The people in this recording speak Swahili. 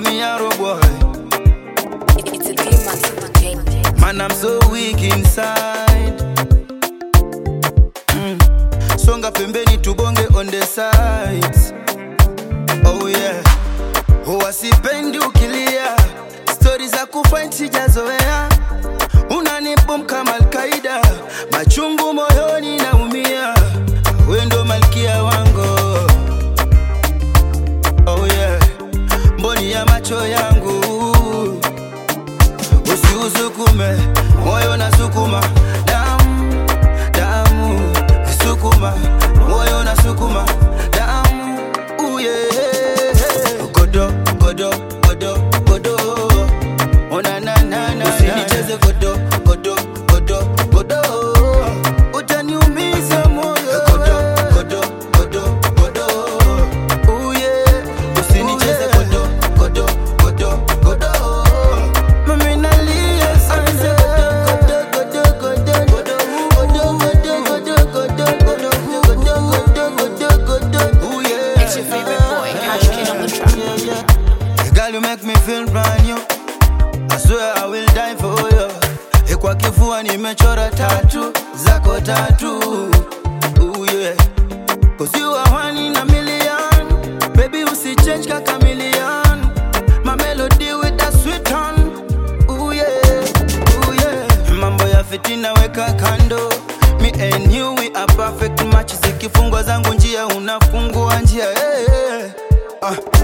me arrow boy. It's a D-Max Entertainment. Man, I'm so weak inside. Mm. Songa pembeni tubonge on the sides. Oh yeah. Huwa sipendi ukilia, stori za kufight sijazoea. Unanibom kama Alkaida, machungu moyoni naumia. We ndo malkia wangu. Oh yeah. Mboni ya macho yangu usiusukume moyo na sukuma damu damu sukuma moyo na sukuma damu uye godo godo godo godo ona na na na usinicheze godo godo godo godo utaniumiza moyo godo godo godo godo uye usinicheze godo godo godo godo Mami nalia sana. Godo, godo, godo, godo, godo, godo, godo, godo, godo, godo, godo, godo, godo. Ooh, yeah. It's your favorite boy, Cash Kid on the track. Yeah, yeah. Girl, you make me feel brand new. I swear I will die for you. Eh, Kwa kifua nimechora tatu zako tatu. Ooh, yeah. Cause you are one in a million. Baby, usichange kaka million. My melody with that sweet tone. Ooh yeah, ooh yeah. Mambo ya fitina weka kando. Me and you we are perfect match. Zikifungwa zangu njia unafungua njia. Hey, hey. Ah,